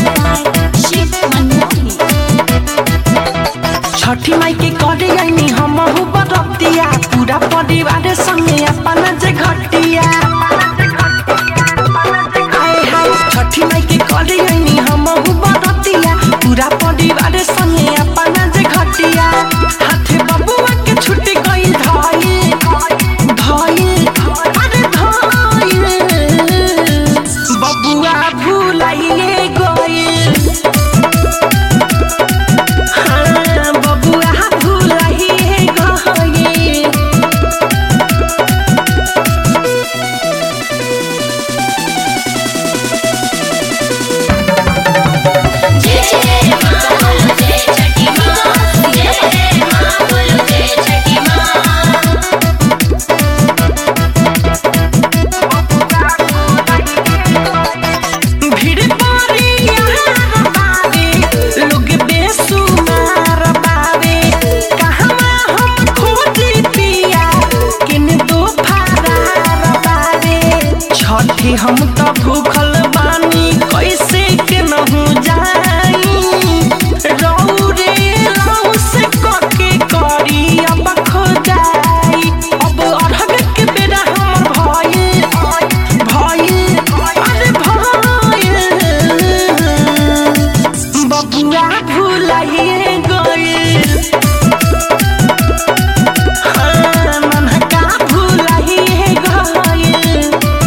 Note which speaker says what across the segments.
Speaker 1: शिव मनमोही
Speaker 2: छठी माई के करे आईनी हम बरतिया पूरा परिवार संगे अपना जे घटिया हाय हाय छठी माई के करे आईनी हम बरतिया पूरा परिवार संगे अपना जे घटिया हाथे बबुआ के छुट्टी गई धाई धाई अरे धाई बबुआ भूलाइए गई हाँ, बबुआ भुलाइए गए।
Speaker 1: जय जय माँ बोलो जय छठी माँ जय जय माँ बोलो जय छठी माँ
Speaker 2: भीड़ पारी यहाँ बावे, लोग बेसुमार बावे। कहवा हम खोजी पिया, किन दो फरार बावे। छठी हम त भूखल बानी कैसे के नहु जाई रौरे लौ से कके करी अब खोजाई अब अरहर के बेरा हमर भइल भइल अरे भइल बबुआ भुलाइए गइल हाँ, नन्हका भुलाइए गइल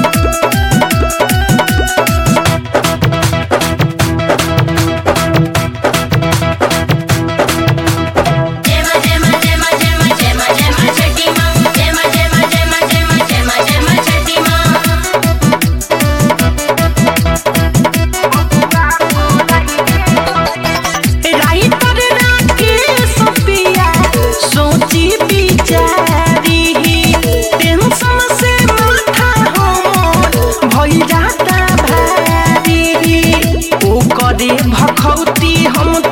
Speaker 1: जय माँ जय माँ जय माँ जय माँ जय माँ जय माँ छठी माँ जय माँ जय माँ जय माँ जय माँ जय माँ जय माँ छठी माँ
Speaker 2: राइटर राकेश पिया सोची बिचारी टेंशन से माथा हमर भइल जाता भारी ओ करे भखौती हम